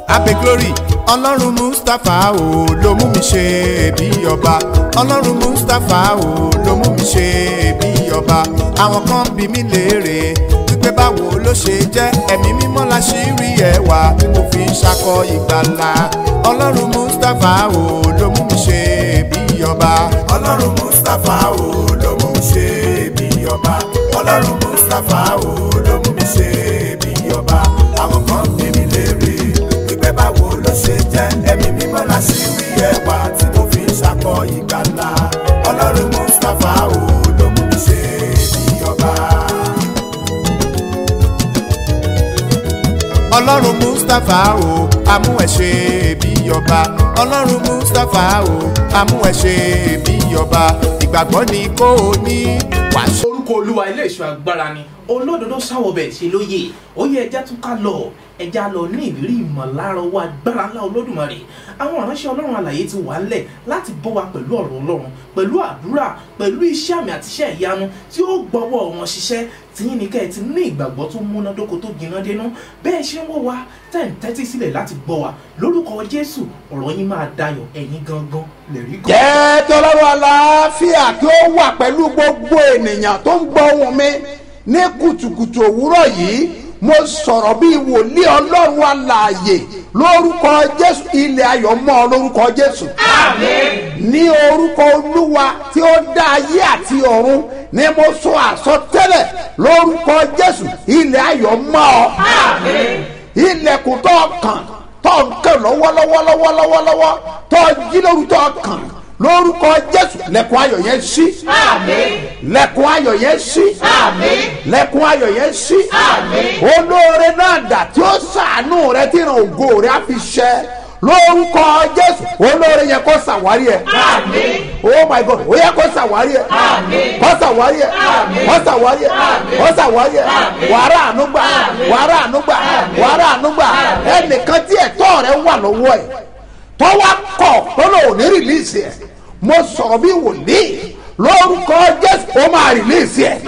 abe glory ọlọ́run mustapha o ló mú mi ṣe bí ọba ọlọ́run mustapha o ló mú mi ṣe bí ọba àwọn kan bí mi léèrè wípé báwo ló ṣe jẹ́ ẹ̀mí mímọ́ la ṣì rí ẹwà tí mo fi ń ṣakọ ìgbàlà ọlọ́run mustapha o ló mú mi ṣe bí ọba ọlọ́run mustapha o ló mú mi ṣe bí ọba ọlọ́run mustapha o ló mú mi ṣe bí ọba àwọn kan bí mi léèrè wípé báwo ló ṣe jẹ́ ẹ̀mí mímọ́ la ṣì rí ẹwà tí mo fi ń ṣakọ ìgbàlà ọlọ́run mustapha o ló mú mi ṣe bí ọba. ọlọ́run mustapha o amú ẹ ṣe bí ọba ọlọ́run mustapha o amú ẹ ṣe bí ọba ìgbàgbọ́ ni kò ní wàá orúkọ olúwa ilé ìṣọ́ agbára ni olódodo sáwọbẹ̀ ṣe lóye ó yẹ ẹja tún ká lọ ẹja lọ ní ìrírí ìmọ̀lára owó agbára ńlá olódùmarè àwọn ìránṣẹ́ ọlọ́run àlàyé ti wà ńlẹ̀ láti bọ́ wa pẹ̀lú ọ̀rọ̀ ọlọ́run pẹ̀lú àdúrà pẹ̀lú iṣẹ́ àmì àti iṣẹ́ ìyanu tí ó gbọ́wọ́ wọn ṣiṣẹ́ tìyín ni kẹ́ ẹ ti ní ìgbàgbọ́ tó múnádóko tó gbiná dénú bẹ́ẹ̀ ṣe ń wò wá tẹ̀ ń tẹ́tí sílẹ̀ láti gbọ́ wa lórúkọ jésù ọ̀rọ̀ yín máa dayọ̀ ẹ̀yin gangan lè rí gan. jẹ́ tọ́lọ́run àlàáfíà kí ó wà pẹ̀lú gbogbo ènìyàn tó ń gbọ́ ohùn mi ní kùtùkùtù òwúrọ̀ yìí mo sọ̀rọ̀ bí wòlíì ọlọ́run alààyè lórúkọ jésù ilẹ̀ ayọ̀ mọ́ ọ lórúkọ jésù. ní orúkọ olúwa tí ó dá ayé àti ọ̀run ni mo sọ àsọtẹ́lẹ̀ lórúkọ jésù ilẹ̀ ayọ̀ mọ́ ọ. ilẹ̀kùn tó kàn tó ń kẹ́ lọ́wọ́lọ́wọ́ lọ́wọ́lọ́wọ́ tó jí lóru tó kàn lórúkọ jésù lẹ̀kùn ayọ̀ yẹn ṣí lẹ̀kùn ayọ̀ yẹn ṣí lẹ̀kùn ayọ̀ yẹn ṣí olóore náà dà tí ó sàánú rẹ tí ìràn ògo rẹ á fi ṣẹ lórúkọ jésù olóore yẹn kó ṣàwárí ẹ oh my god ó yẹ kó ṣàwárí ẹ kó ṣàwárí ẹ kó ṣàwárí ẹ kó ṣàwárí ẹ wàrà ànúgbà wàrà ànúgbà wàrà ànúgbà ẹnìkan tí ẹ̀tọ́ rẹ wà lọ́wọ́ ẹ tọ́wọ́ kọ̀ tọ́lọ̀ ò ní rìlíìsì ẹ̀ mo sọ̀rọ̀ bí wòlíì lórúkọ jésù ó máa rìlíìsì ẹ̀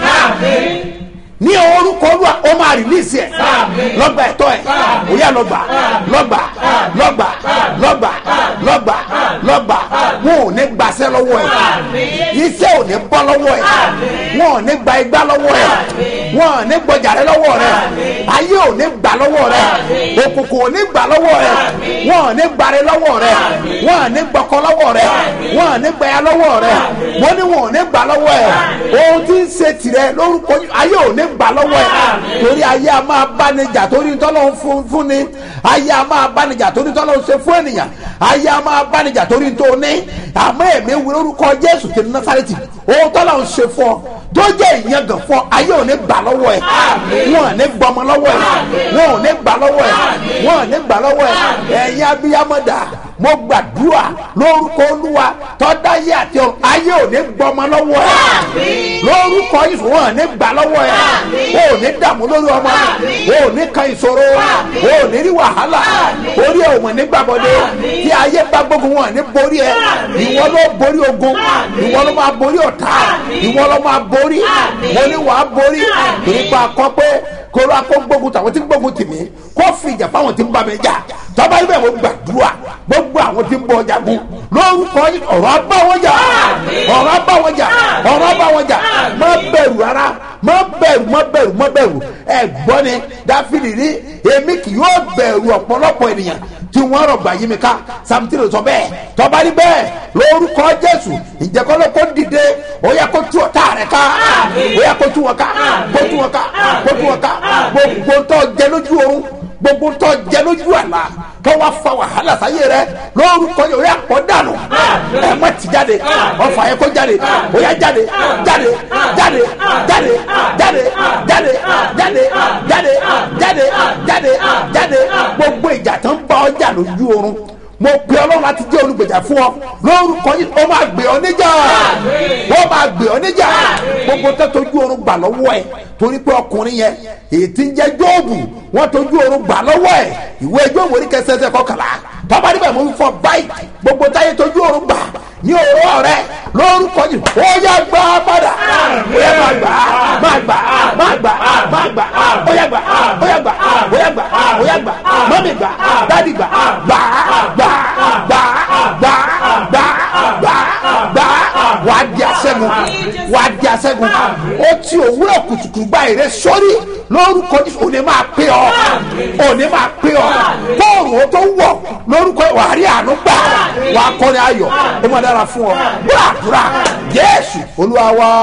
ní orúkọ olúwa ó máa rìlíìsì ẹ̀ lọ́gbà ẹ̀tọ́ ẹ̀ òyà lọ́gbà lọ́gbà lọ́gbà lọ́gbà lọ́gbà lọ́gbà wọn ò ní gbàṣẹ́ lọ́wọ́ ẹ̀ iṣẹ́ ò ní bọ́ lọ́wọ́ ẹ̀ wọn ò ní gba igbá lọ́wọ́ ẹ̀ wọn ò ní gbọjàre lọ́wọ́ rẹ̀ ayé ò ní gbà lọ́wọ́ rẹ̀ òkùnkùn ò ní gbà lọ́wọ́ rẹ̀ wọn ò ní gbàre lọ́wọ́ rẹ̀ wọn ò ní gbọkọ lọ́wọ́ rẹ̀ wọn ò ní gbẹ̀yà lọ́wọ́ rẹ̀ wọn ní wọn ò ní gbà lọ́wọ́ ẹ̀ ohun tí ń ṣe tirẹ̀ lórúkọ ayé ò ní gbà lọ́wọ́ ẹ̀ torí ayé a máa bánijà torí tọ́lọ́ ń fún fún ni ayé a máa bánijà torí tọ́lọ́ ń ṣe fún ènìyàn ayé a máa bánijà torí tó ní àmọ́ èmi wí lórúkọ jésù ti násàrẹ́tì ohun tọ́lọ́ ń ṣe fún ọ tó jẹ́ ìyangàn fún ọ ayé ò ní gbà lọ́wọ́ ẹ̀ wọn ò ní gbọmọ lọ́wọ́ ẹ̀ wọn ò ní gbà lọ́wọ́ ẹ̀ wọn ò ní gbà lọ́wọ́ ẹ̀ ẹ̀yin abiyamọ́dà mo gbàdúrà lórúkọ olúwa tọ́dáyé àti ọ̀run ayé ò ní gbọmọ lọ́wọ́ ẹ̀ lórúkọ yìí wọn ò ní gbà lọ́wọ́ ẹ̀ o ò ní dààmú lórí ọmọ o ò ní kan ìṣòro o ò ní rí wàhálà orí ẹ̀ ò mọ̀ ní gbàbọ̀dé tí ayé bá gbógun wọn ní borí ẹ̀ ìwọ ló borí ogun ìwọ ló máa borí ọ̀tá ìwọ ló máa borí mo ní wàá borí torí pa akọ pé kóró akó gbógun tàwọn tí ń gbógun tì mí kó fi ìjà fáwọn tí ń bá mi jà tọ́ba ibẹ̀ mo gbàdúrà gbogbo àwọn tí ń bọ jagun lórúkọ yìí ọ̀rọ̀ abá wọn jà ọ̀rọ̀ abá wọn jà ọ̀rọ̀ abá wọn jà má bẹ̀rù rárá má bẹ̀rù má bẹ̀rù má bẹ̀rù ẹ gbọ́ ni dáfídì ní èmi kì yóò bẹ̀rù ọ̀pọ̀lọpọ̀ ènìyàn tí wọ́n rọ̀gbà yí mi ká samtiri sọ bẹ́ẹ̀ tọ́ba ní bẹ́ẹ̀ lórúkọ jésù ìjẹ́kọ́lọ́ kó dìde ó yẹ kó tú ọ̀tá rẹ̀ ká ó yẹ kó tú wọn ká kó tú wọn ká kó tú wọn ká gbogbo tó jẹ lójú oorun gbogbo tó jẹ lójú àlá tó wá fa wàhálà sáyé rẹ lórúkọ yóò yà pọ̀ dànù ẹ má ti jáde ọfà yẹ kó jáde ó yà jáde jáde jáde jáde jáde jáde jáde jáde jáde jáde jáde gbogbo ìjà tó ń bá ọjà lójú oorun mo pe ọlọ́run láti jẹ́ olùgbèjà fún ọ lórúkọ yìí ó máa gbé ọ níjà ó máa gbé ọ níjà gbogbo tó tójú oorun gbà lọ́wọ́ ẹ̀ torí pé ọkùnrin yẹn èyí tí ń jẹ́ jóòbù wọ́n tójú oorun gbà lọ́wọ́ ẹ̀ ìwé jóòbù orí kẹsẹsẹ kọkànlá tọ́ba níbẹ̀ mo fọ báyìí gbogbo táyé tójú oorun gbà ní òwúrọ̀ rẹ lórúkọ yìí ó yá gbà padà ó yá máa gbà máa gbà máa gbà máa gbà ó yá gbà ó yá gbà ó yá gbà ó yá gbà má mọ́mí gbà dádì gbà gbà gbà gbà gbà gbà gbà gbà wà á di aṣẹ́gun wà á di aṣẹ́gun ó ti òwúrọ̀ kùtùkùtù gba èrè sórí lórúkọ Jésù òní máa pé ọ òní máa pé ọ bóòrùn ó tó wọ̀ lórúkọ wà á rí àánú gbà wà á kọ́ni ayọ̀ ó máa dára fún ọ búràbúrà Jésù Olúwa wa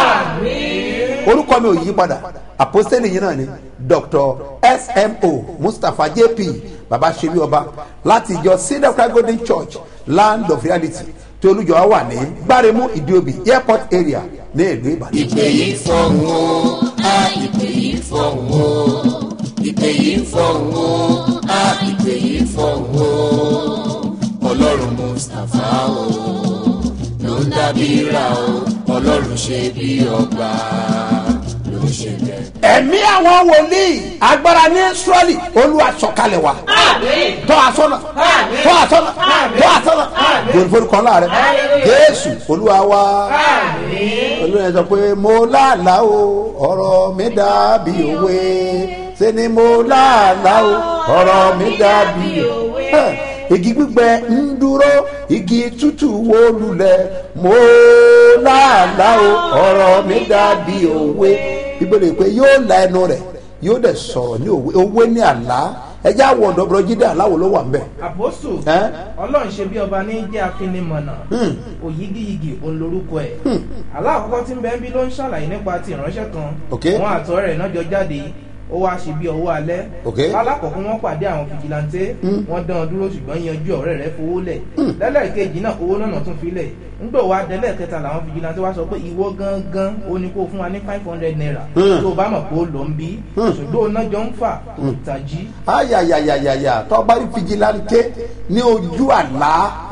orúkọ mi ò yí padà àpọ́sítélì yìí náà ni dr smo mustapha jp baba sebi ọba láti ìjọ cedar cry golden church land of reality tí olùjọ wa wà ní gbáremú ìdíòbí airport area ní ìlú ìbàdàn. ìpè yìí fọ̀hún o a ìpè yìí fọ̀hún o ìpè yìí fọ̀hún o a ìpè yìí fọ̀hún o ọlọ́run mustapha o ló ń dábí ra o ọlọ́run ṣe bí ọba ló ń ṣe bẹ́ẹ̀. ẹ̀mí àwọn wòlíì agbára ní israẹli olúwa sọ̀kalẹ̀ wa tọ́ asọ́nà tọ́ asọ́nà tọ́ asọ́nà gbòòrò kan láàrẹ jésù olúwa wa olúwa sọ pé mo láàlá o ọ̀rọ̀ mi dàbí òwe ṣe ni mo láàlá o ọ̀rọ̀ mi dàbí òwe igi gbígbẹ ń dúró igi tútù wó lulẹ̀ mo láàlá o ọ̀rọ̀ mi dàbí òwe bíbélì pé yóò la ẹnu rẹ̀ yóò dẹ̀ sọ̀rọ̀ ní òwe òwe ní àlá ẹjẹ́ àwọ̀ ọ̀dọ́bọ̀rọ̀ jíde aláwo ló wà ń bẹ̀. àpòsù Ẹ́? ọlọ́run ṣe bí ọba ní jẹ́ afinimọ̀nà òyigiyigi òun lorúkọ ẹ̀ aláàkọ́kọ́ tí ń bẹ́ẹ̀ bí ló ń ṣàlàyé nípa ti ìránṣẹ́ kan Ok. wọn àtọ́ rẹ̀ náà jọ jáde ó wá ṣe bí ọwọ́ alẹ́ Ok. alákọ̀ọ́kọ́ wọn pàdé àwọn fìjìláńtẹ́ wọn dán an dúró ṣùgbọ́n yanjú ọ̀rẹ́ rẹ̀ fowó lẹ̀ lẹ́lẹ́kejì náà owó náà tún fi lẹ̀ ńgbò wá délẹ̀ kẹta làwọn fìjìláńtẹ́ wá sọ pé ìwọ gangan ó ní kó fún wa ní five hundred naira Hmm. tó o bá mọ̀ pé ó lọ ń bí ṣùgbọ́n ó náà jọ ń fà òtàjí ayayayayaya tọ́ba rí fijilante ní ojú àlá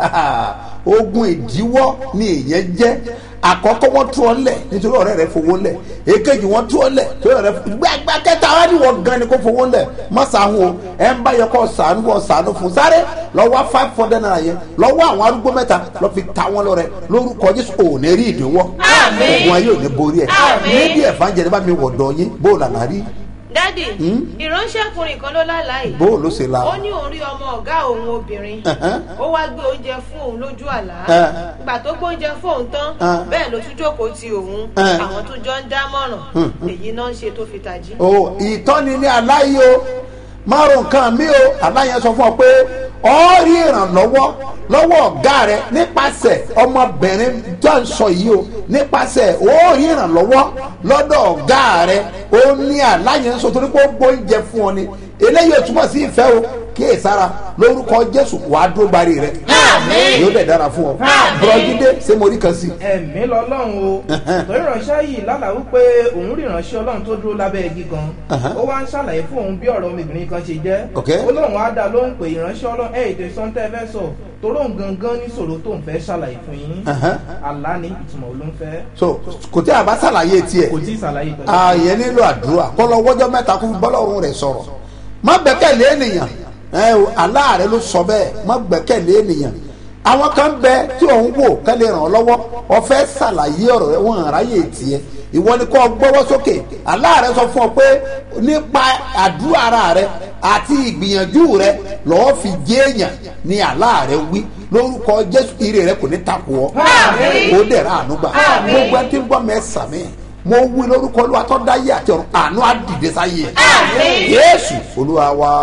ogun ìdíwọ́ ni èèyàn jẹ́ àkọ́kọ́ wọ́n tú ọ lẹ̀ nítorí ọ̀rẹ́ rẹ fowó lẹ̀ èkejì wọ́n tú ọ lẹ̀ nítorí ọ̀rẹ́ gbàgbà kẹta wá ní wọ́n gan ni kó fowó lẹ̀ má sàhún o ẹ̀ ń bá yẹ kó sànú kó sànú fún sáré lọ́wọ́ five hundred naira yẹn lọ́wọ́ àwọn arúgbó mẹ́ta lọ́ fi ta wọn lọ́rẹ́ lórúkọ jésù ò ní rí ìdíwọ́ ogun ayé ò ní borí ẹ̀ níbi ẹ̀fà ń jẹ́ ní bá mi wọ̀dọ̀ yín bó o lànà rí dádì ìránṣẹ́kùnrin kan ló lálàá yìí bó o ló ṣe la. ó ní òun rí ọmọ ọ̀gá òun obìnrin Ẹ̀hẹ́n. ó wá gbé oúnjẹ fún òun lójú àlá Ẹ̀. ìgbà tó gbóúnjẹ fún òun tán Ẹ̀. bẹ́ẹ̀ ló tún jókòó ti òun Ẹ̀. àwọn tó jọ ń dámọ̀ràn èyí náà ń ṣe tó fi tají. o ìtọ́ni ní aláyé o márùn nǹkan mi o aláyẹ sọ fún ọ pé ọ rí ìrànlọ́wọ́ lọ́wọ́ ọ̀gá rẹ nípasẹ̀ ọmọbìnrin tó ń sọ yìí o nípasẹ̀ ó rí ìrànlọ́wọ́ lọ́dọ̀ ọ̀gá rẹ ó ní aláyẹ ń sọ torí pé ó gbóúnjẹ fún ọ ni eléyìí ò túmọ̀ sí ìfẹ́ o kíyè sára lórúkọ jésù wàá dúró gbárí rẹ yóò dẹ̀ dára fún ọ bùrọ̀jídé ṣé mo rí kan sí i. ẹ̀mí lọ́lọ́run o torí ìránṣẹ́ yìí lálàá wípé òun rí ìránṣẹ́ ọlọ́run tó dúró lábẹ́ igi kan Uh-huh. ó wá ń ṣàlàyé fún òun bí ọ̀rọ̀ ọmọbìnrin kan ṣe jẹ́ Ok. ó lóun á dá lóhùn pé ìránṣẹ́ ọlọ́run ẹ̀ ètò ìsọ̀ntẹ́ fẹ́ sọ torí òun gangan ní sòrò tó ń fẹ́ ṣàlàyé fún yín Uh-huh. àlá ní ìtumọ̀ ló ń fẹ́ so kò tí a bá ṣàlàyé tiẹ̀ kò tí ì ṣàlàyé pẹ̀lú ààyè nílò àdúrà kọ́ lọ wọ́jọ́ mẹ́ta kó fi bọ́lọ́run rẹ̀ sọ̀rọ̀ má gbẹ́kẹ̀lé ènìyàn ẹ o aláàrẹ ló sọ bẹ́ẹ̀ má gbẹ́kẹ̀lé ènìyàn àwọn kan bẹ tí òun wò kẹ́lẹ́ ràn ọ́ lọ́wọ́ ọ̀fẹ́ ṣàlàyé ọ̀rọ̀ rẹ wọ́n ráyè tiẹ̀ ìwọ ni kò gbọ́wọ́ sókè aláàrẹ sọ fún ọ pé nípa àdúrà ara rẹ àti ìgbìyànjú rẹ lọ́ọ́ fi jẹ́ èèyàn ni aláàrẹ wí lórúkọ jésù ire rẹ kò ní takò ọ́ ó dẹ̀ ra àánú gbà gbogbo ẹni tí ń gbọ́ mẹ́sàn-án mo wí lórúkọ olúwa tó dáyé àti ọ̀run àánú àdìdé sáyé ẹ̀ yéésù olúwa wa.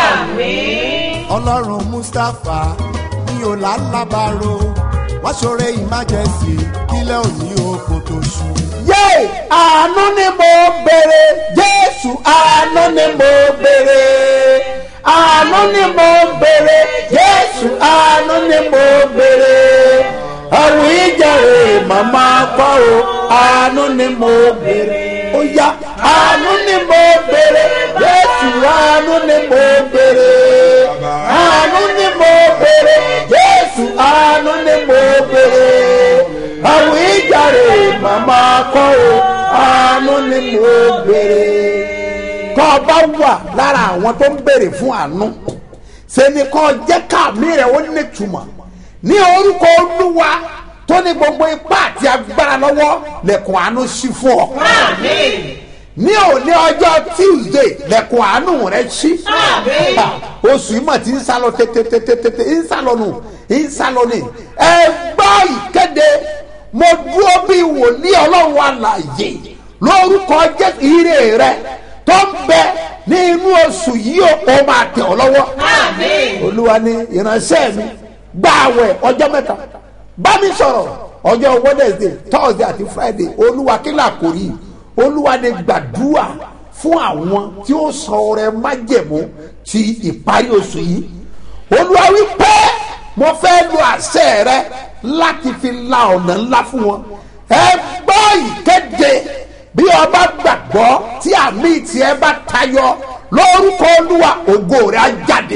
ọlọ́run mustapha ní ọ̀làlábàrò wá ṣoore emergency kílẹ̀ òní oko tó ṣú. yé àánú ni mo béèrè jésù àánú ni mo béèrè àánú ni mo béèrè jésù àánú ni mo béèrè ọ̀rùn ìjẹ̀rè màmá kọ́ o àánú ni mo béèrè ó yá àánú ni mo béèrè jésù àánú ni mo béèrè àánú ni mo béèrè jésù àánú ni mo béèrè àwọn ìjàre màmá kọ́ o àánú ni mo béèrè. kọ́ ọ bá wà lára àwọn tó ń béèrè fún àánú ṣe ni kọ́ ọ jẹ́ káàmì rẹ̀ ó nítumọ̀ ní orúkọ olúwa tó ní gbogbo ipá àti agbára lọ́wọ́ lẹ́kùn àánú sí fún ọ. ní òní ọjọ́ tuesday lẹ́kùn àánú rẹ ṣí Ah, oṣù yìí mà ti ń sálọ tètètètè ń sálọ nù ń sálọ ní ẹ gbọ́ ìkéde mo dúró bí wòlíì ọlọ́run àlàyé lórúkọ jẹ́ ire rẹ tó ń bẹ ní inú oṣù yìí ó ó máa tẹ̀ ọ́ lọ́wọ́ olúwa ní ìránṣẹ́ mi gba àwẹ̀ ọjọ́ mẹ́ta bá mi sọ̀rọ̀ ọjọ́ wednesday thursday àti friday olúwa kí là kò rí olúwa ní gbàdúrà fún àwọn tí ó sọ ọrẹ májẹ̀mú ti ìparí oṣù yìí olúwa wí pé mo fẹ́ lo àṣẹ rẹ láti fi la ọ̀nà ńlá fún wọn ẹ gbọ́ ìkéde bí ọba gbàgbọ́ tí àmì tiẹ̀ bá tayọ lórúkọ olúwa ògo rẹ̀ á jáde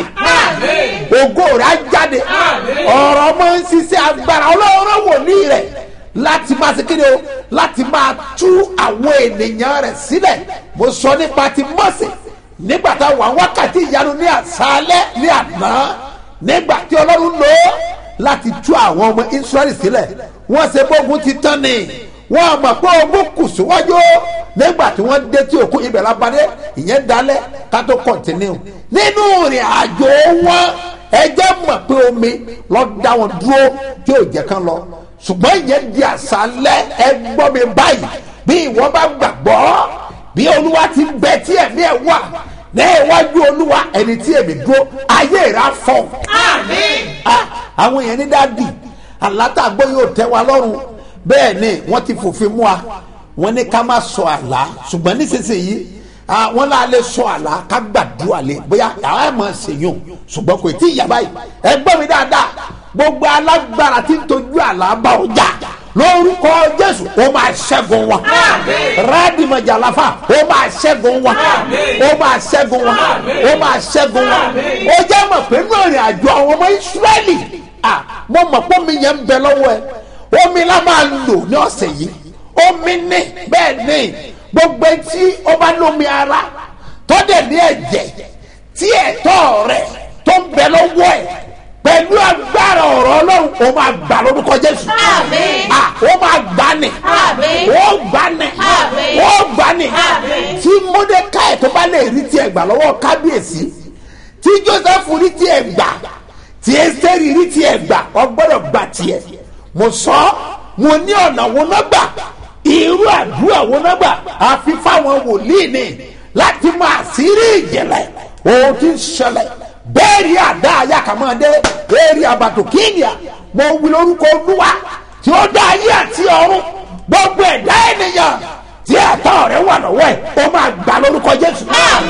ògo rẹ̀ á jáde ọ̀rọ̀ ọmọ ń ṣiṣẹ́ agbára ọlọ́run wòlíì rẹ̀ láti máa ṣe kéde o láti máa tú àwọn ènìyàn rẹ̀ sílẹ̀ mo sọ nípa ti mọ̀sẹ̀ nígbà tá a wà wákàtí ìyanu ní àṣálẹ́ ní àná nígbà tí ọlọ́run lò ó láti tú àwọn ọmọ israẹli sílẹ̀ wọ́n ṣe bógun ti tán ni wọ́n mọ̀ pé ogun kù síwájú nígbà tí wọ́n dé tí òkú ibẹ̀ lábàdé ìyẹn dalẹ̀ ká tó kọ̀ntínú nínú ìrìn àjò wọn ẹjẹ́ mọ̀ pé omi lọ dá wọn dúró tí ò jẹ́ kán lọ ṣùgbọ́n ìyẹn di àṣálẹ́ ẹ gbọ́ mi báyìí bí ìwọ bá gbàgbọ́ bí olúwa ti bẹ tí ẹ̀mí ẹ̀ wà ní iwájú olúwa ẹni tí èmi dúró ayé rà fọ́ Ah, àwọn èèyàn ní dáàdì àlátàgbọ́ yóò tẹ́ wa lọ́rùn bẹ́ẹ̀ ni wọ́n ti fòfin mú wa wọ́n ní ká má sọ àlá ṣùgbọ́n nísinsìnyí ah, wọ́n náà lè sọ àlá ká gbàdúrà lé bóyá àwọn ẹ̀ máa ṣèyàn ṣùgbọ́n kò tí ì yá báyìí ẹ gbọ́ mi dáadáa gbogbo alágbára tí ń tọ́jú àlá bá ọjà lórúkọ jésù ó máa ṣẹ́gun wọn rádìmọ̀jà láfà ó máa ṣẹ́gun wọn ó máa ṣẹ́gun wọn ó máa ṣẹ́gun wọn ó jẹ́ mọ̀ pé nínú ìrìn àjò àwọn ọmọ ìsírẹ́lì ah, mo mọ̀ pé omi yẹn ń bẹ lọ́wọ́ ẹ omi la máa lò ní ọ̀sẹ̀ yìí omi ní bẹ́ẹ̀ ní gbogbo etí ó bá lómi ara tọ́dẹ̀ ní ẹ̀jẹ̀ tí ẹ̀tọ́ rẹ̀ tó ń bẹ lọ́wọ́ ẹ̀ pẹ̀lú agbára ọ̀rọ̀ ọlọ́run ó máa gbà lórúkọ jésù Àmín. Ah, ó máa gbà ní Àmín. ó gbà ní Àmín. ó gbà ní Àmín. tí mọ́dékáì tó bá lè rí tiẹ̀ gbà lọ́wọ́ kábíyèsí tí joseph rí tiẹ̀ gbà tí ẹsẹ̀rì rí tiẹ̀ gbà ọ gbọ́dọ̀ gbà tiẹ̀ mo sọ mo ní ọ̀nà wo náà gbà irú àdúrà wo náà gbà àfi fáwọn wòlíì ni láti máa sírí ìjìnlẹ̀ ohun tí ń ṣẹlẹ̀ bẹ́ẹ̀rì àdá ayákàmọ́dé bẹ́ẹ̀rì àbàtò kíníà mo wí lórúkọ olúwa tí ó dá ayé àti ọ̀run gbogbo ẹ̀dá ènìyàn tí ẹ̀tọ́ rẹ̀ wà lọ́wọ́ ẹ̀ ó máa gbà lórúkọ jésù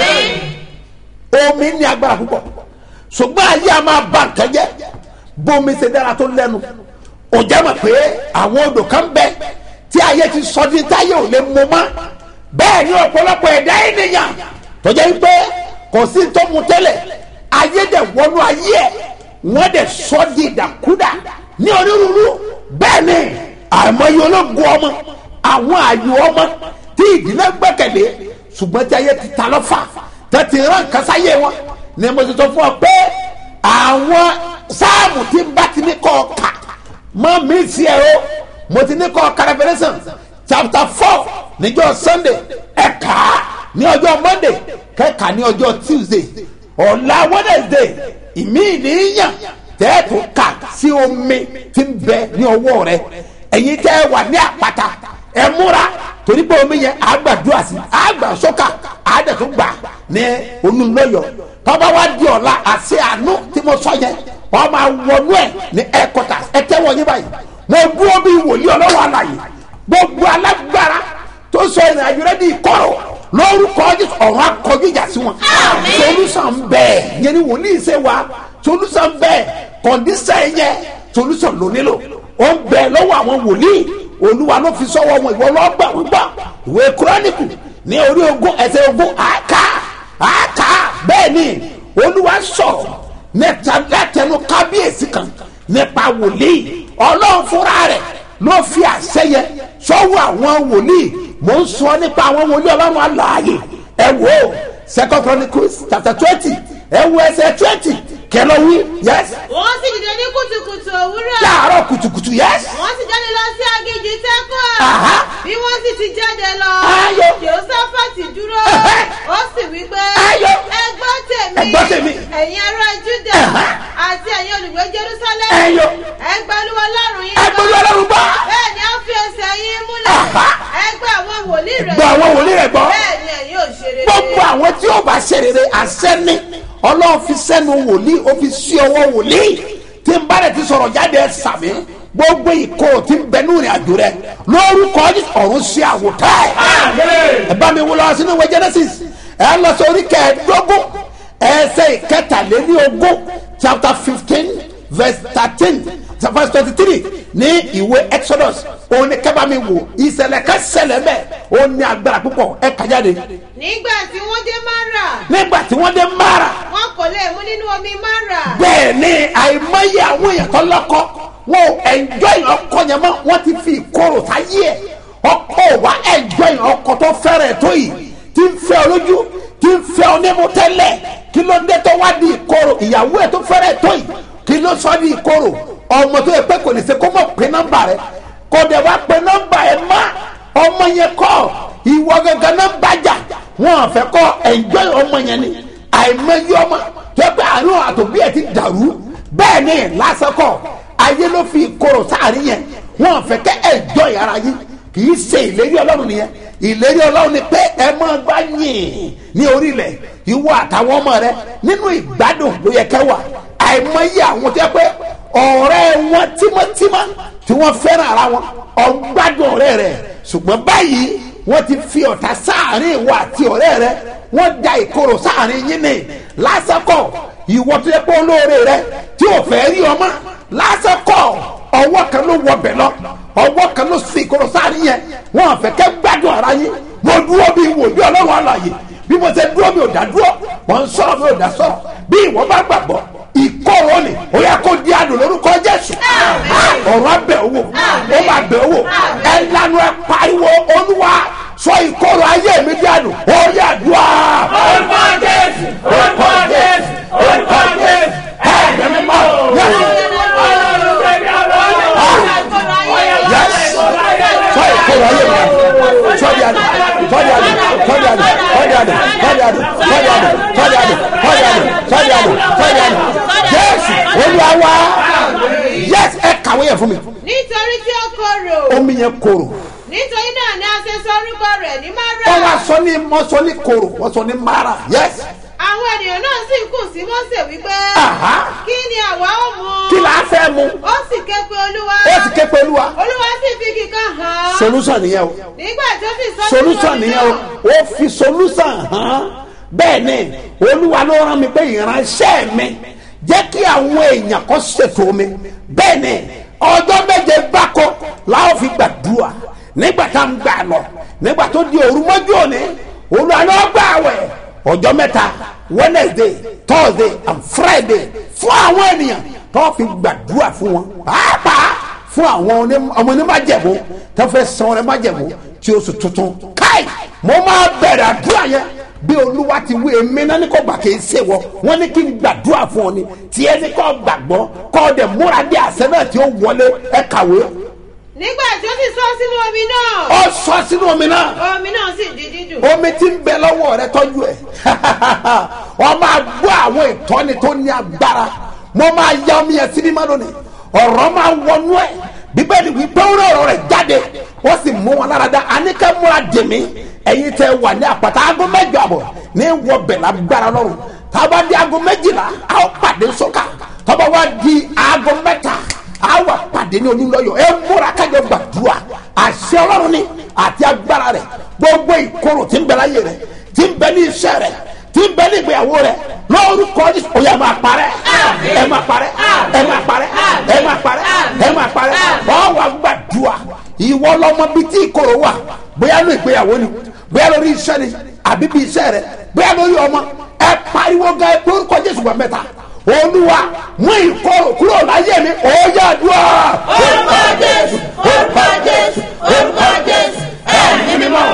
omi ní agbára púpọ̀ ṣùgbọ́n ayé a máa ba nǹkan jẹ́ bómi ṣe dára tó lẹ́nu ò jẹ́ mọ̀ pé àwọn odò kan bẹ tí ayé ti sọ di táyé ò lè mú mọ́ bẹ́ẹ̀ ni ọ̀pọ̀lọpọ̀ ẹ̀dá ènìyàn tó jẹ́ wípé kò sí tó mu tẹ́lẹ̀ ayé dẹ̀ wọnú ayé ẹ̀ wọ́n dẹ̀ sọ di ìdàkúdà ní onírúurú bẹ́ẹ̀ ni àìmọye ológun ọmọ àwọn àyò ọmọ tí ìdílé gbẹ́kẹ̀lé ṣùgbọ́n tí ayé ti ta lọ́fà tẹ̀tì rán kásáyé wọn ni mo ti sọ fún ọ pé àwọn sáàmù tí n bá ti ní kọ́ ọ kà mọ́ mi sí ẹ o mo ti ní kọ́ ọ kà Revelation chapter four níjọ́ Sunday ẹ kà á ní ọjọ́ Monday kẹ́kà ní ọjọ́ Tuesday ọ̀la Wednesday ìmí ìníyàn tẹ́ẹ̀tù kà sí omi tí ń bẹ ní ọwọ́ rẹ ẹ̀yin tẹ́ ẹ wà ní àpáta ẹ múra torí pé omi yẹn àgbàdúrà sí àgbà sọ́kà àádẹ́tún gbà ní olùlọ́yọ̀ tọ́ba wa di ọ̀la àṣẹ àánú tí mo sọ yẹn wọ́n máa wọnú ẹ̀ ní headquarters ẹ tẹ́wọ́ yín báyìí mo dúró bí wòlíì ọlọ́wọ́ àlàyé gbogbo alágbára tó sọ ìrìn àjò rẹ di ìkọ̀rọ̀ lórúkọ Jésù ọ̀run akọjú ìjà sí wọn solution bẹ́ẹ̀ yẹn ni wòlíì ṣe wa solution bẹ́ẹ̀ condition yẹn solution ló nílò ó ń bẹ lọ́wọ́ àwọn wòlíì olúwa ló fi sọ́wọ́ wọn ìwọ lọ́gbà wọn gbà ìwé kúrọ́nìkù ní orí ogún ẹsẹ̀ ogún àká àká bẹ́ẹ̀ ni olúwa sọ̀rọ̀ nẹ́ta látẹnu kábíyèsí kan nípa wòlíì ọlọ́run fúnra rẹ̀ ló fi àṣẹ yẹ sọ́wọ́ àwọn wòlíì mò ń sọ nípa àwọn wòlíì ọlọ́run alààyè ẹ wò ó second chronicles chapter twenty ẹ wo ẹsẹ̀ twenty kẹlọ wí yes wọ́n sì dìde ní kùtùkùtù òwúrọ̀. láàárọ̀ kùtùkùtù yes wọ́n sì jáde lọ sí aginjù tẹ́kọ̀. Aha. bí wọ́n sì ti jáde lọ. Ayọ̀. jehoshaphati wòlíì rẹ̀ gbọ́ àwọn wòlíì rẹ̀ gbọ́ bẹ́ẹ̀ ni ẹ̀yin ò ṣe rere gbogbo àwọn tí ó bá ṣe rere àṣẹ́ni ọlọ́run fi sẹ́nu wòlíì ó fi sí ọwọ́ wòlíì tí n bá rẹ̀ ti sọ̀rọ̀ jáde ẹ̀ sàmì gbogbo ìkó tí ń bẹ ní ìrìn àjò rẹ lórúkọ ọ̀run sí àwòtá ẹ̀ ẹ bá mi wọ lọ sínú ìwé genesis ẹ lọ sí orí kẹẹ̀ẹ́dógún ẹsẹ̀ ìkẹtàléní ogún chapter fifteen verse thirteen verse twenty-three ní ìwé exodus òun ni kẹ́ bá mi wò ìṣẹ̀lẹ̀ ká ṣẹlẹ̀ bẹ́ẹ̀ ó ní agbára púpọ̀ ẹ kà jáde nígbà tí wọ́n dé mara nígbà tí wọ́n dé mara wọn kò lè mú nínú omi mara bẹ́ẹ̀ ni àìmọye àwọn èèyàn tó lọ́kọ́ wọn ò ẹ̀njọ́ ìyàn ọkọ yẹn mọ́ wọ́n ti fi ìkorò sáyé ẹ̀ ọkọ wa ẹ̀njọ́ ìyàn ọkọ tó fẹ́rẹ̀ tó yìí tí ń fẹ́ ọ lójú tí ń fẹ́ ọ nímú tẹ́lẹ̀ kí ló dé tó wá di ìkorò ìyàwó ẹ̀ tó fẹ́rẹ̀ tó yìí kí ló sọ di ìkorò ọmọ tó yẹ pé kò ní ṣe kó mọ̀ pé nọ́mbà rẹ kò dẹ̀ wá pé nọ́mbà ẹ̀ má ọmọ yẹn kọ́ ìwọ gẹ́gẹ́ náà bàjá wọn fẹ́ kọ́ ẹ̀njọ́ ọmọ yẹn ni àìmọye ọmọ tó yẹ pé àánú àtòbí ẹ̀ ti dàrú bẹ́ẹ̀ ni lásìkò ayé ló fi ìkorò sáàrin yẹn wọn fẹ́ kẹ́ ẹ̀jọ́ yàrá yín kì í ṣe ìlérí ọlọ́run nìyẹn ìlérí ọlọ́run ni pé ẹ máa gbá yìn ní orílẹ̀ ìwọ àtàwọn ọmọ rẹ nínú ìgbádùn ló yẹ kẹ́ wà àìmọye àwọn tó yẹ pé ọ̀rẹ́ wọn tímọ́tímọ́ tí wọ́n fẹ́ràn ara wọn ọgbádùn ọ̀rẹ́ rẹ ṣùgbọ́n báyìí wọ́n ti fi ọ̀tá sáàrin ìwọ àti ọ̀rẹ́ rẹ wọ́n da ìkorò sáàrin yín ní lásìkò ìwọ tó yẹ pé olóore rẹ tí ò fẹ́ rí ọmọ lásìkò ọwọ́ kan ló wọ bẹ̀ lọ ọwọ́ kan ló sì ìkorò sáàrin yẹn wọ́n fẹ́ kẹ́ gbádùn ara yín mo dúró bí wòlíì ọlọ́run àlàyé bí mo ṣe dúró mi ò dá dúró mo ń sọ̀rọ̀ mi ò dá sọ̀rọ̀ bí ìwọ bá gbàgbọ́ ìkorò ni ó yẹ kó di àdùn lórúkọ jésù ọ̀rọ̀ abẹ owó ó máa bẹ owó ẹ lanu ẹ pariwo olúwa sọ ìkorò ayé mi di àdùn ó yà dùn á. orúkọ jésù orúkọ jésù orúkọ jésù ẹ ẹ mi máa yẹ ọlọ́run bẹ̀rẹ̀ ọlọ́run yes sọ ìkorò ayé mi àdùn sọ di àdùn sọ di àdùn sọ di àdùn sọ di àdùn sọ di àdùn sọ di àdùn sọ di àdùn sọ di àdùn sọ di àdùn sọ di àdùn jésù olúwa wá yes ẹ kàwé yẹn fún mi nítorí tí ó korò omi yẹn korò nítorí náà ni a ṣe sọ orúkọ rẹ̀ ní wọ́n wá mara sọ ní wọ́n sọ ní korò wọ́n sọ ní mara yes àwọn ènìyàn náà sì kù sí mọ́sẹ̀ wípé Aha. kí ni àwa ó mu kí la fẹ́ mu ó sì ké pe olúwa ó sì ké pẹ̀lú wa olúwa sì fi kíkan hàn án solution nìyẹn o nígbà tó sì sọ solution nìyẹn o ó fi solution hàn bẹ́ẹ̀ ni olúwa ló rán mi pé ìránṣẹ́ mi jẹ́ kí àwọn èèyàn kan ṣètò mi bẹ́ẹ̀ ni ọjọ́ méje gbáko láwọn fi gbàdúrà nígbà tá à ń gbà lọ nígbà tó di òru mọ́jú òní olúwa ló gbà wẹ̀ ọjọ́ mẹ́ta wednesday thursday and friday fún àwọn ènìyàn tó fi gbàdúrà fún wọn pàápàá fún àwọn oní- ọmọ onímájẹ̀mú tó fẹ́ san ọrẹ májẹ̀mú tí oṣù tuntun káì mo máa bẹ̀rẹ̀ àdúrà yẹn bí olúwa ti wí èmi náà ní kò gbà kí n ṣe wọ wọn ní kí n gbàdúrà fún ọ ni tiẹ̀ ní kò gbàgbọ́ kọ́ ọ dẹ̀ múra dé àṣẹ náà tí ó wọlé ẹ kàwé nígbà tó sì sọ sínú omi náà ọ sọ sínú omi náà omi náà sì di dídùn omi tí ń bẹ lọ́wọ́ rẹ tọ́jú ẹ̀ wọ́n máa gbọ́ àwọn ìtọ́ni tó ní agbára mo máa ya omi yẹn síbí má lónìí ọ̀rọ̀ máa wọnú ẹ̀ bíbélì wípé ó rẹ̀ ọ̀rọ̀ rẹ̀ jáde wọ́n sì mú wọn lára dá àníkẹ́ múra dèmí ẹ̀yin tẹ́ wà ní àpáta aago mẹ́jọ àbọ̀ ní wọ bẹ̀ lágbára lọ́rùn tábà di aago méjìlá a ó pàdé sọ́kà tọ́ba wá di aago mẹ́ta a wà pàdé ní olúlọ́yọ̀ ẹ múra kájọ gbàdúrà àṣẹ ọlọ́run ni àti agbára rẹ̀ gbogbo ìkorò tí ń bẹ láyé rẹ̀ tí ń bẹ ní iṣẹ́ rẹ̀ tí ń bẹ ní ìgbéyàwó rẹ̀ lórúkọ Jésù ó yá máa parẹ́ ẹ máa parẹ́ ẹ máa parẹ́ ẹ máa parẹ́ ẹ máa parẹ́ wọ́n wà gbàdúrà ìwọ lọmọ bíi tí ìkorò wà bóyá ní ìgbéyàwó ni bóyá lórí iṣẹ́ ni àbí bí iṣẹ́ rẹ̀ bóyá lórí ọmọ ẹ pariwo gan ẹ pé orúkọ Jésù gbà mẹ́ta olúwa mú ìkorò kúrò láyé mi ó yá dùá. orúkọ jésù orúkọ jésù orúkọ jésù ẹ̀mí mímọ́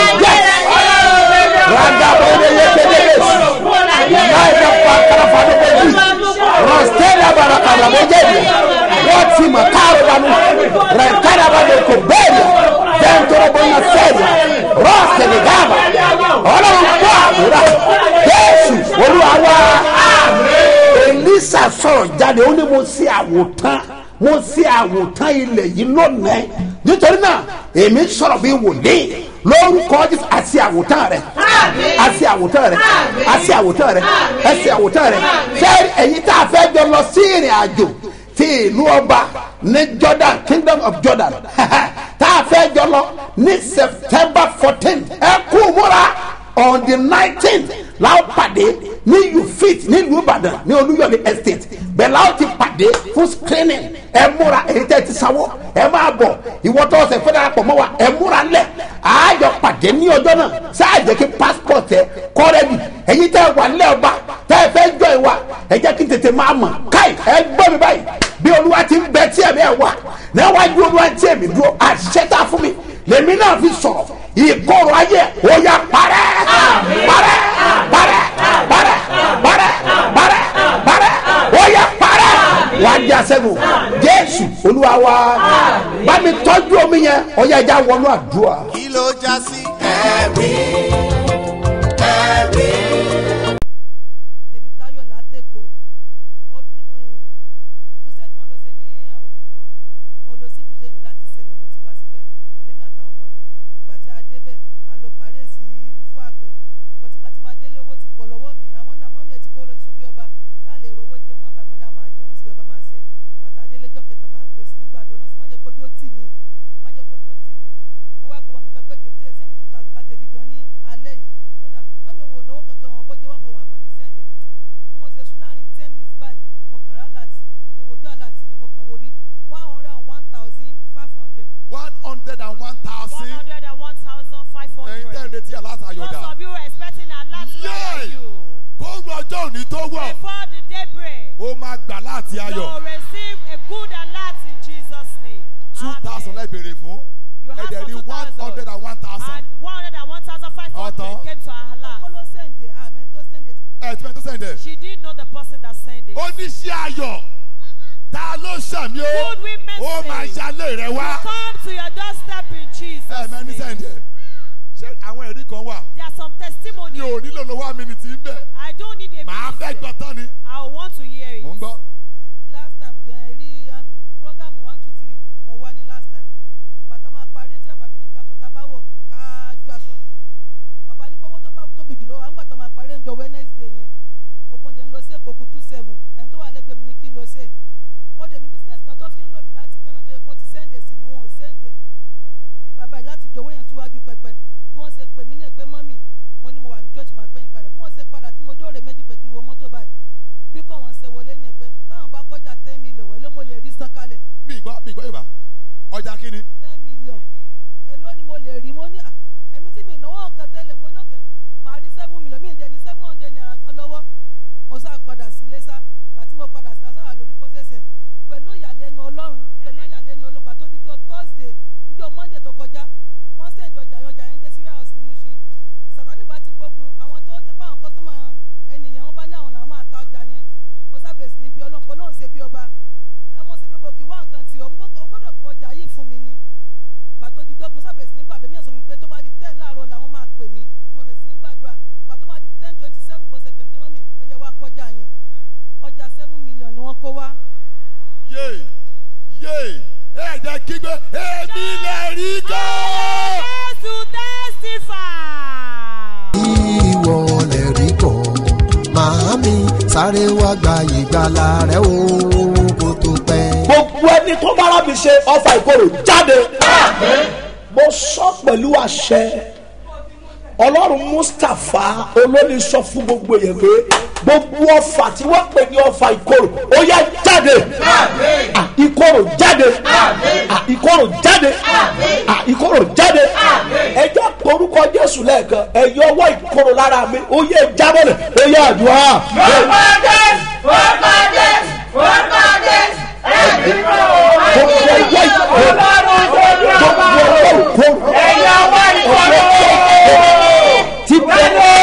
Randa bode yekedebe. Naida pakara fado beji. Rastela barakara bejebi. Wati makaro banu. Rankara bado kubelia. Dentro bona seria. Raste ni gaba. Ọlọ́run kọ́ àbúrà. Jésù olúwa wá. Elisa sọ̀rọ̀ jáde ó ní mo ṣe àwòtán mo ṣe àwòtán ilẹ̀ yìí lónìí nítorí náà èmi sọ̀rọ̀ bí wòlíì lórúkọ jésù àti àwòtán rẹ àti àwòtán rẹ àti àwòtán rẹ àti àwòtán rẹ fẹ́ẹ́ ẹ̀yin tá a fẹ́ jọ lọ sí ìrìn àjò ti ìlú ọba ní jordan kingdom of jordan tá a fẹ́ jọ lọ ní september fourteen ẹ kú múra on the nineteenth láwọn pàdé ní ufit nílùú ìbàdàn ní olúyọ̀lé estate bẹ́ẹ̀ láwọn ti pàdé fún screening ẹ múra èyí tẹ́ ti sanwó ẹ máa bọ̀ ìwọ tó ọ̀sẹ̀ fẹ́ẹ́ darapọ̀ mọ́ wa ẹ múra lẹ̀ àájọ pàdé ní ọjọ́ náà sáà jẹ́ kí passport ẹ kọ́rẹ́bì èyí tẹ́ wà nílẹ̀ ọba tẹ́ ẹ fẹ́ jọ ìwà ẹ jẹ́ kí n tètè máa mọ̀ káì ẹ gbọ́ mi báyìí bí olúwa ti ń bẹ tí ẹ̀mí ẹ̀ wà níwájú olúwa tí ẹ̀mí dúró àṣẹ tá a fún mi lèmi náà fi sọ̀rọ̀ ìkorò ayé ó yá parẹ́ parẹ́ parẹ́ parẹ́ parẹ́ parẹ́ parẹ́ ó yá parẹ́ wàá di àṣẹ́gun jésù olúwa wa bá mi tọ́jú omi yẹn ó yá ẹja wọnú àdúrà. kí ló já sí ẹ̀rí ẹ̀rí. tèmítáyọ̀ látẹ̀kọ́ kùsẹ́ tí wọ́n lọ sí ní ògìjọ mo lọ sí kùsẹ́ ní láti sẹ̀mẹ̀ mo ti wá síbẹ̀ pẹ̀lú mi àtàwọn ọmọ mi ìgbà tí a débẹ̀ a lọ parí èsì fún àpẹ pọ̀tí nígbà tí máa délé owó ti pọ̀ lọ́wọ́ mi àwọn náà mọ́mí ẹ̀ ti kó lọ sí bí ọba tá a lè rówó jẹun mọ́ bàmí ní a máa jẹun náà sí bí ọba máa ṣe bàtà délé jọ kẹta máa bẹ̀rẹ̀ sí nígbà àdó náà sí má jẹ́ kójú ó tì mí má jẹ́ kójú ó tì mí ó wá pọ̀ mọ́ mi kankan jò tí ẹ̀ sẹ́ndì two thousand ká tẹ̀ fi jọ ní alẹ́ yìí ó ní à mọ́mí òun ò náwó kankan wọn bọ́jẹ́ wọn fọwọ́n àmọ́ ní sẹ́ndì bí mo ṣe sùn láàrin ten minutes báyìí mo kàn rà láti mo ṣe wojú àláàtì yẹn mo kàn wọlé one hundred and one thousand five hundred. one hundred and one thousand. 101,500. ẹ̀yin tẹ́ ń retí Most alátayọ̀dà. of you were expecting a lot where Yay! are you? kóòrù ọjọ́ òní tó wọ̀ Before the daybreak, ó máa gbà láti you ayọ̀ will receive a good alert in Jesus' name. two thousand Amen. lẹ́bẹ̀rẹ̀ fún You had ẹ̀dẹ̀ for rí one 2,000. hundred and one thousand. And 101,500 Ọ̀tọ̀. came to our kó alert. ló sẹ́ǹdẹ̀ àmì tó sẹ́ǹdẹ̀ ẹ̀ tí wọ́n tó sẹ̀ǹdẹ̀. She didn't know the person that sent it. oníṣẹ́ ayọ̀ ta ló ṣàmì ó Good women ó máa say, ṣalé rẹ wá. Come to your doorstep in Jesus' ẹ̀ mẹ́ni name. sẹ̀ǹdẹ̀. ṣé àwọn ẹ̀rí kan wà There are some mi testimonies. ò nílò lọ́wọ́ àmìnìtì ń bẹ̀. I don't need a màá fẹ́ minister. gbọ́ tán ni. I want to hear it. mò ń gbọ́. last time dem rí um, program one two three mo wá ní last time ìgbà tá a máa parí tí bàbá fi ní aṣọ tá a bá wọ̀ ká ju aṣọ ni bàbá ní pé owó tó bá tóbi jùlọ wà nígbà tá a máa parí ìjọ wednesday yẹn ogun dẹ̀ ń lọ sí èkó kù two seven ẹni tó wà lẹ́gbẹ̀ẹ́ mi ní kí n lọ sí ẹ̀ ó dẹ̀ ní business kan tó fi ń lò mí láti gánà tó yẹ kí wọ́n ti sẹ́ndẹ̀ sí mi wọn ò sẹ́ndẹ̀ bí mo ṣe débi bàbá yìí láti jọ̀wọ́ yẹn síwájú pẹpẹ bí wọ́n ṣe pè mí ní èpè mọ́mì mo ní mo wà ní church máa gbẹ̀yìn padà bí wọ́n ṣe padà tí mo dóòrè méjì pé kí n wo mọ́tò báyìí bí kò wọ́n ṣe wọlé ní ẹ̀pẹ́ táwọn bá kọjá ten million wọ́n ló mo lè rí san kalẹ̀ mi gbọ́ mi gbọ́ yorùbá ọjà kí ni. ten million èló ni mo lè rí mo ní à èmi tí mi ìnáwó nǹkan tẹ́lẹ̀ mo lókè màá rí seven million mi ìdẹni seven hundred naira kan lọ́wọ́ mo sá padà sí ilé sá gbà tí mo padà sí asára lórí pọ́sẹ̀sẹ̀ pẹ̀lú ìyàlẹ́nu ọlọ́run pẹ̀lú ìyàlẹ́nu ọlọ́run gbà tó dijọ́ thursday níjọ́ monday tó kọjá wọ́n sẹ́yìn dọjà yan ọjà yẹn dé sí warehouse ní Mushin sàtánì bá ti gbógun àwọn tó jẹ́ pé àwọn kọ́sọ́mà ẹnìyẹn wọ́n bá ní àwọn làwọn máa ta ọjà yẹn mo sábẹ̀sì ní bí ọlọ́run pọ̀ lóun ṣe bí ọba ẹ mọ̀ ṣe bí ọba kì í wá nǹkan tì ọ́ mo gbọ́dọ̀ gbọ́dọ̀ pọ̀ ọjà yìí fún mi ni gbà tó dijọ́ mo sábẹ̀sì ní gbàdúrà mi yàn sọ mi pé tó bá di ten láàárọ̀ làwọn máa pè mí tí mo bẹ̀sì ní gbàdúrà gbà tó máa di ten twenty seven bó ṣe pè mí pé mọ́mì ó yẹ wá kọjá yẹn ọjà seven million ni wọ́n kó wá yé yé ẹ jẹ́ kígbe èmi lè rí kọ́. Yes, to testify. ìwọ lè rí kọ́ màámi sáré wá gba ìgbàlà rẹ o kó tó pẹ́. gbogbo ẹni tó bára mi ṣe ọfà ìkorò jáde mo sọ pẹ̀lú àṣẹ ọlọ́run mustapha olórí sọ fún gbogbo èèyàn pé gbogbo ọfà tí wọ́n pè ní ọfà ìkorò ó yá jáde Ah, ìkorò jáde Ah, ìkorò jáde Ah, ìkorò jáde ẹ jẹ́ orúkọ jésù lẹ́ẹ̀kan ẹ yọ ọwọ́ ìkorò lára mi ó yẹ jábọ̀lẹ̀ ó yẹ àdúrà. gbogbo ọwọ́ ìkorò gbogbo ọwọ́ ìkorò ti bẹ̀rẹ̀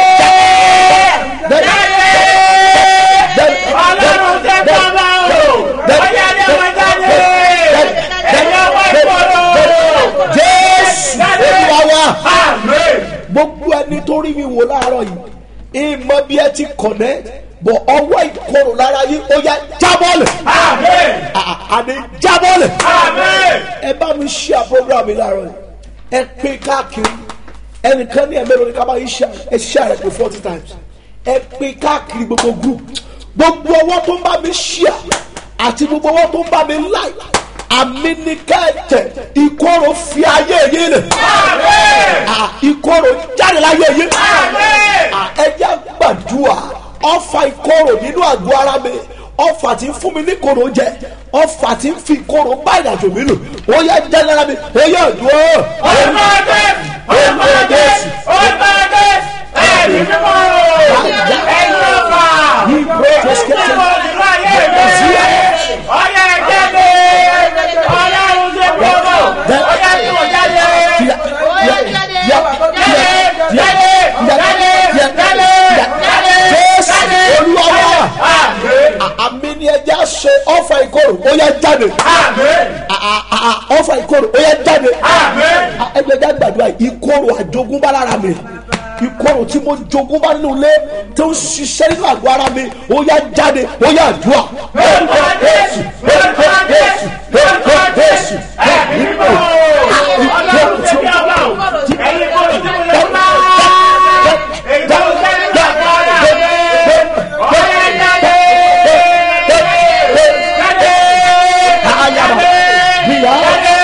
ọlọ́run tẹ bàbá o ọjà ni ọmọ jáde ẹ̀yà wá ìkọlọ jésù olúwa wa gbogbo ẹni tó rí mi wò láàárọ̀ yìí ìmọ̀ bí ẹ ti kọ̀nẹ́ bọ̀ ọwọ́ ìkorò lára yìí ó yá jábọ́ọ̀lẹ̀ àní jábọ́ọ̀lẹ̀ ẹ bá mi ṣe àprogram mi láàárọ̀ yìí ẹ pín káàkiri ẹnìkan ní ẹ̀mẹ́rin ká bá yín ṣe ẹ ṣe àrẹ pé forty times ẹ pín káàkiri gbogbo group gbogbo ọwọ́ tó ń bá mi ṣíà àti gbogbo ọwọ́ tó ń bá mi láì àmì ní kẹ́ẹ̀tẹ̀ ìkorò fi ayé yín lẹ̀ Ah, ìkorò jáde láyé yín Ah, ẹ jẹ́ gbàdúrà ọfà ìkorò nínú àgọ́ ara mi ọfà tí ń fún mi ní koro jẹ ọfà tí ń fi koro bá ìrìnàjò mi lò ó yẹ jẹ́ lára mi ó yẹ dúró. Orúkọ Jésù, orúkọ Jésù, orúkọ Jésù, ẹ̀mí mímọ́ ẹ̀yin ọ̀fà ẹ̀yin mímọ́ nínú ayé mi. Ọ̀yà jáde, ọlọ́run ṣe gbogbo, ọ̀yà tí mo jáde. Jáde, jáde, jáde, jáde, jáde, jésù olúwa wa àmì ni ẹja ṣe ọfà ìkorò ó yẹ jáde ọfà ìkorò ó yẹ jáde ẹgbẹ̀já gbàdúrà ìkorò àjogúnbá lára mi ìkorò tí mo jogúnbá nínú ilé tó ń ṣiṣẹ́ nínú àgọ́ ara mi ó yẹ jáde ó yẹ àdúrà orúkọ jésù orúkọ jésù orúkọ jésù ẹ̀mí mímọ́ ọlọ́run ṣe bí ọba o. Ẹ̀yin kò tí mo lè bá. Èyí tó ń sẹ́ni gbàgbọ́ ọ̀la mi. Ọ̀yà jáde. ayaba bíyà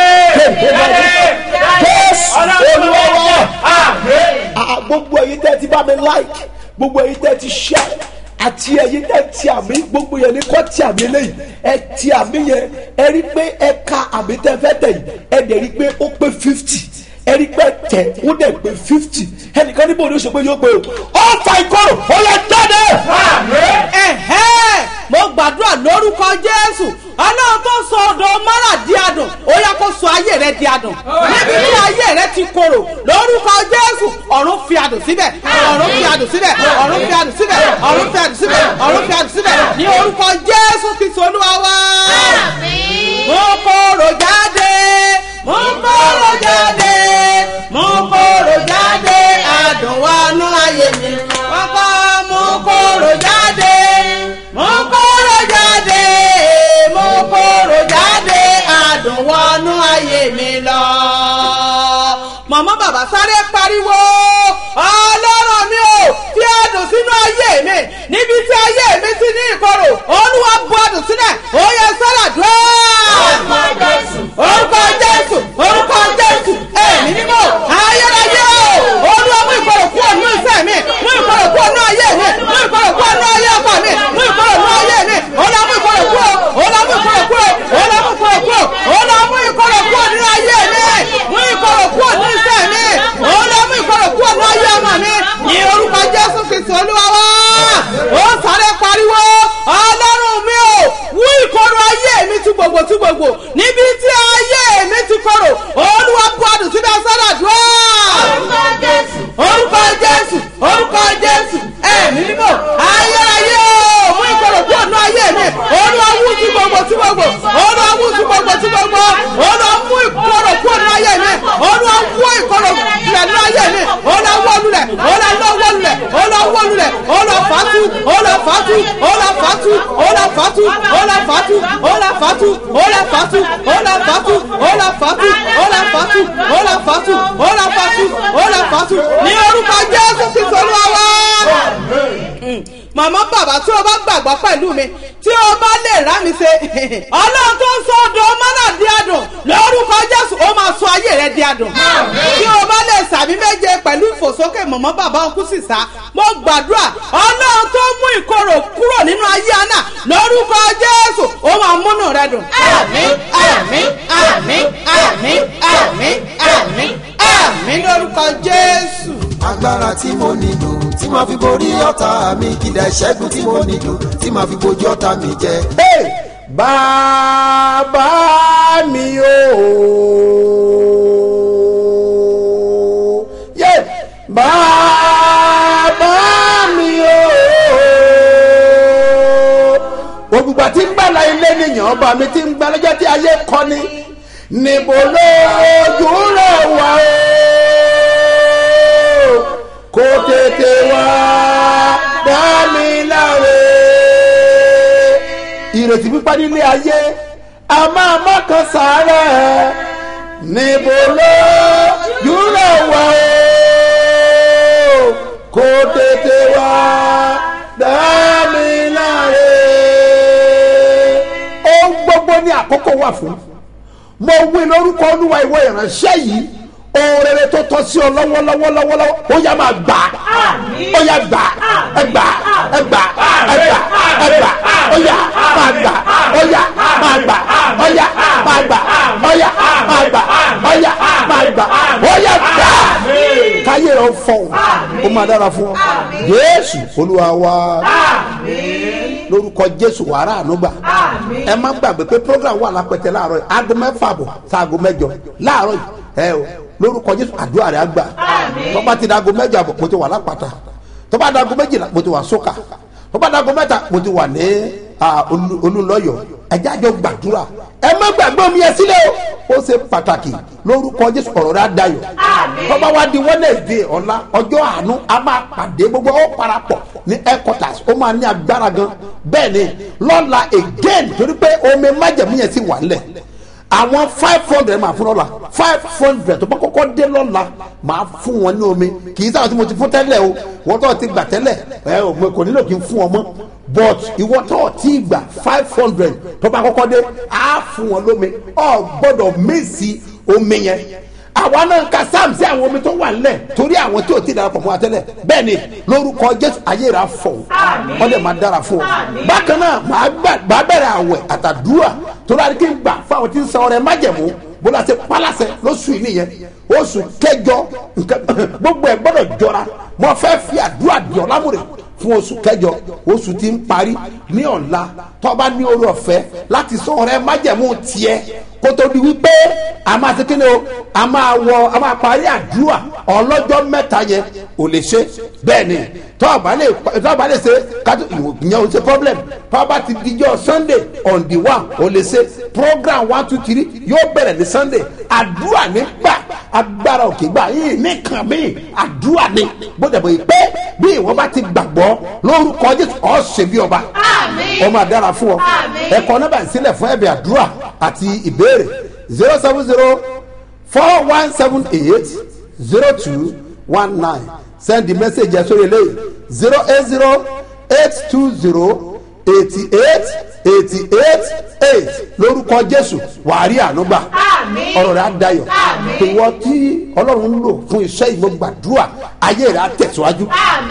jésù olúwa wa Ah, gbogbo ẹyin tẹ́ ti bá mi like gbogbo ẹyin tẹ́ ti share àti ẹyin tẹ́ ti àmì gbogbo yẹn ní kọ́ ti àmì lẹ́yìn ẹ ti àmì yẹn ẹ rí pé ẹ ka àmì tẹ́ fẹ́ tẹ̀ yìí ẹ dẹ̀ rí pé ó pé fifty ẹ rí pé tẹ̀ ó dẹ̀ pé fifty ẹnìkan níbo ni ó ṣe pé yóò pé o ó fa ìkorò ó yẹ jáde. ẹ̀hẹ́ mo gbàdúrà lórúkọ jésù ọlọ́run tó sọ ọ̀dọ̀ mara di adùn ó yẹ kó sọ ayé rẹ di adùn níbi tí ayé rẹ ti korò lórúkọ jésù ọ̀run fi adùn síbẹ̀ ọ̀run fi adùn síbẹ̀ ọ̀run fi adùn síbẹ̀ ọ̀run fi adùn síbẹ̀ ọ̀run fi adùn síbẹ̀ ní orúkọ jésù kristu olúwa wá. mo korò jáde mo korò jáde mo korò jáde adùn wọnú ayé mi ọkọ mo korò jáde mo kóró jáde mo kóró jáde adùn wọnú ayé mi lọ. màmá bàbá sáré pariwo ọlọ́run mi ò fi adùn sínú ayé mi níbi tí ayé mi ti ní ìkorò olúwa bu adùn sílẹ̀ ó yẹ sára dùn. orúkọ jésù orúkọ jésù ẹ̀mí mímọ́ ayérayé o olúwa mú ìkorò kúrò nínú iṣẹ́ mi mú ìkorò kúrò nínú ayé mi mú ìkorò kúrò nínú ayé ọkọ mi mú ìkorò nínú ayé mi olúwa mú ìkorò kúrò olúwa mú ìkorò kúrò olúwa mú ìkorò kúrò olúwa mú ìkorò kúrò nínú ayé mi mú ìkorò kúrò nínú iṣẹ́ mi olúwa mú ìkorò kúrò nínú ayé ọmọ mi ní orúkọ jésù kristu olúwa wá ó sáré pariwo ọlọ́run mi ò wú ìkorò ayé mi tú gbogbo tú gbogbo níbi tí ayé mi ti korò olúwa bu adùn síbẹ̀ sọ́dọ̀ dùn orúkọ jésù orúkọ jésù ẹ̀mí mímọ́ ayérayé o mú ìkorò kúrò nínú ayé mi olúwa wú sí gbogbo sí gbogbo olúwa wú sí gbogbo sí gbogbo olúwa mú ìkorò kúrò nínú ayé mi olúwa wú ìkorò tilẹ̀ nínú ayé mi olúwa wọ́ lulẹ̀ olúwa lọ́ wọ́ lulẹ̀ olúwa wọ́ lulẹ̀ olúwa fàtú olúwa fàtú olúwa fàtú olúwa fàtú olúwa fàtú olúwa fàtú olúwa fàtú olúwa fàtú olúwa fàtú olúwa fàtú olúwa fàtú olúwa fàtú olúwa fàtú ní orúkọ jésù kristu olúwa wá màmá bàbá tí o bá gbàgbọ́ pẹ̀lú mi tí o bá lè rá mi ṣe ọlọ́run tó ń sọ ọdọ̀ ọmọ náà di adùn lórúkọ jésù ó máa sọ ayé rẹ di adùn tí o bá lè sàmì méje pẹ̀lú ìfòsókè màmá bàbá ọkú sì sá mo gbàdúrà ọlọ́run tó mú ìkorò kúrò nínú ayé àná lórúkọ jésù ó máa múnú rẹ dùn. àmín àmín àmín àmín àmín àmín àmín lórúkọ jésù. agbára tí mo nílò tí màá fi borí ọ̀tá mi kìdá ìṣẹ́gun tí mo nílò tí màá fi bojú ọ̀tá mi jẹ. Hey! bàbá mi o yeah! bàbá mi o ògùgbà tí ń gbàlà ilé nìyàn ọba mi tí ń gbà lọ́jọ́ tí ayé kọ́ ni níbo lójú rẹ̀ wá o kó tètè wá dá mi láre ìrètí pípa nílé ayé a máa má kan sàárẹ̀ níbo lójú wà fún mo wí lórúkọ olúwa ìwọ ìránṣẹ́ yìí oorere tó tọ́ sí ọ lọ́wọ́lọ́wọ́lọ́wọ́ ó yá máa gbà á ó yá gbà á ẹ gbà á ẹ gbà á ẹ gbà á ẹ gbà á ó yá máa gbà á ó yá máa gbà á ó yá máa gbà á ó yá máa gbà á ó yá máa gbà á ó yá gbà á káyé rẹ fọhùn ó máa dára fún ọ jésù olúwa wa lórúkọ jésù wàrà ànúgbà ẹ má gbàgbé pé program wà lápẹtẹ láàárọ̀ yìí aago mẹ́fà bọ̀ sáago mẹ́jọ láàárọ̀ yìí ẹ o lórúkọ jésù àdúrà rẹ àgbà tọ́ba ti dago mẹ́jọ àbọ̀ mo ti wà lápàtà tọ́ba dago méjìlá mo ti wà sókà tọ́ba dago mẹ́ta mo ti wà ní olùlọ́yọ̀ ẹ̀jẹ̀ àjọ gbàdúrà ẹ má gbàgbé omi ẹ sílẹ̀ o ó ṣe pàtàkì lórúkọ jésù ọ̀rọ̀ rẹ àdayọ̀ tọ́ba wa di wednesday ọ̀la ọjọ́ àánú a máa pàdé gbogbo ó parapọ̀ ní headquarters ó máa ní agbára gan bẹ́ẹ̀ ni lọ́la again torí pé omi májẹ̀mú yẹn sì wà ńlẹ̀ àwọn five hundred máa fún lọ́la five hundred tó bá kọ́kọ́ dé lọ́la máa fún wọn ní omi kì í sábà tí mo ti fún tẹ́lẹ̀ o wọ́n tó ti gbà tẹ́lẹ̀ ẹ ò mo kò nílò kí n fún ọ mọ́ but ìwọ tó ti gbà five hundred tó bá kọ́kọ́ dé á fún wọn lómi ọ gbọ́dọ̀ mèsì omi yẹn àwa náà ka sam sí àwọn omi tó wà nílẹ̀ torí àwọn tí ò ti darapọ̀ fún wa tẹ́lẹ̀ bẹ́ẹ̀ ni lórúkọ jésù ayé rà fọ̀ wọ́n dẹ̀ máa dára fún ọ. bákan náà màá bẹ̀rẹ̀ àwẹ̀ àtàdúrà torí àdìkí ń gbà fún àwọn tí ń san ọrẹ májẹ̀mú bó la ṣe pálásẹ lóṣù yìí nìyẹn oṣù kẹjọ gbogbo ẹ gbọdọ̀ jọra mo fẹ́ fi àdúrà di ọ̀làmúrè fún oṣù kẹjọ oṣù tí ń parí ní ọ̀la tọ́ba ní orí ọ̀fẹ́ láti san ọrẹ májẹ̀mú tiẹ̀ kótó di wípé a máa ṣe kíni o a máa wọ a máa parí àdúrà ọlọ́jọ́ mẹ́ta yẹn ò lè ṣe bẹ́ẹ̀ ni tọ́ọ̀bá lè tọ́ọ̀bá lè ṣe kátó ìyẹn ò ṣe problem tọ́ọ̀bá ti dijọ́ sunday on the one ò lè ṣe program one two three yóò bẹ̀rẹ̀ ní sunday àdúrà nígbà agbára òkè gbà yìí nìkan mi àdúrà ni gbọ́dọ̀ bọ̀ yìí pé bí ìwọ́n bá ti gbàgbọ́ lórúkọ jésù ọ̀ ṣe bí ọba ọmọ àdára fún ọ ẹ̀kọ́ náà bá ń sílẹ̀ fún ẹ̀bẹ̀ àdúrà àti ìbéèrè zero seven zero four one seven eight zero two one nine send the message ẹ̀ sórí eléyìí zero eight zero eight two zero eighty eight eighty eight eight lórúkọ jésù wàárí ànúgbà ọ̀rọ̀ rẹ̀ á dayọ̀ ìwọ tí ọlọ́run ń lò fún iṣẹ́ ìmọ̀gbàdúrà ayé rẹ̀ á tẹ̀síwájú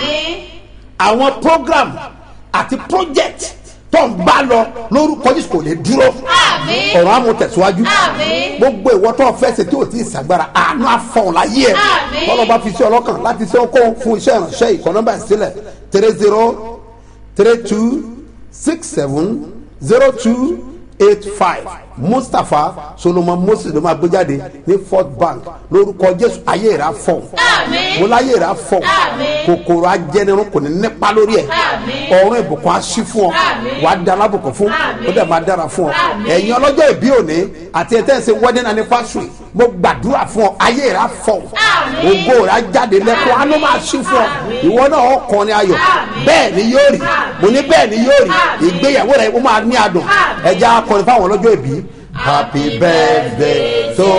àwọn program àti project tó ń bá lọ lórúkọ jésù kò lè dúró ọ̀rọ̀ àmú tẹ̀síwájú gbogbo ìwọ tó fẹ́ ṣe tí o ti ṣàgbára àánú àfọ̀n láyé ẹ̀ tọ́lọ́ bá fi sí ọlọ́kàn láti ṣe okó fún iṣẹ́ ìránṣẹ́ ìkọ́ nọ́mbà ìsílẹ̀ three zero three two six seven zero two eight five mustapha solomon moses ló máa gbé jáde ní fort bank lórúkọ jésù ayé rà fọ mo láyé rà fọ kòkòrò ajẹnirun kò ní nípa lórí ẹ ọrùn ìbùkún aṣí fún ọ wàá da alábùkún fún ó dẹ̀ máa dára fún ọ ẹ̀yin ọlọ́jọ́ ìbí òní àti ẹ̀ tẹ́sí wedding anniversary mo gbàdúrà fún ọ ayé rà fọ ògo rà jáde lẹ́kọ̀ọ́ àánú máa ṣí fún ọ ìwọ náà ọkùnrin ayọ̀ bẹ́ẹ̀ ni yóò rí mo ní bẹ́ẹ̀ ni yóò rí ìgbéyàwó rẹ̀ ó máa ní adùn ẹ̀jẹ̀ akọrin fáwọn ọlọ́jọ́ ìbí Happy birthday to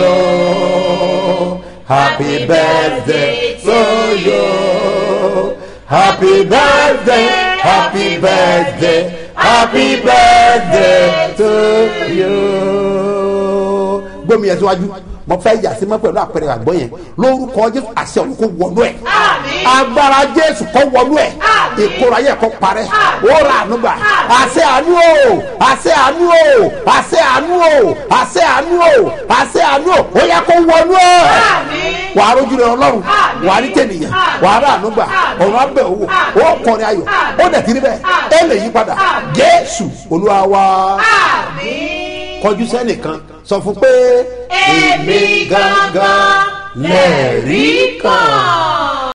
you. Happy birthday to you. Happy birthday, happy birthday, happy birthday to you. Gbómi yẹn síwájú, mo fẹ́ yà sí mọ́ pẹ̀lú àpẹẹrẹ àgbọ̀ yẹn. Lórúkọ Jésù àṣẹ òun kò wọnú ẹ̀. Agbára Jésù kò wọnú ẹ̀. Ìkóra yẹ kò parẹ́. Ó ra ànúgbà. Àṣẹ àánú o, àṣẹ àánú o, àṣẹ àánú o, àṣẹ àánú o, àṣẹ àánú o. Ó yẹ kó wọnú ẹ̀. Wà á rójú rẹ Ọlọ́run, wà á rí tènìyàn, wà á rà ànúgbà, ọ̀run abẹ́ owó, ó kọrin ayọ̀, ó dẹ̀ kiri bẹ́ẹ̀, ẹ lè yí padà. Jésù Olúwa wa kọjú sẹ́nìkan sọ fún pé èmi gangan lẹ̀rí kan.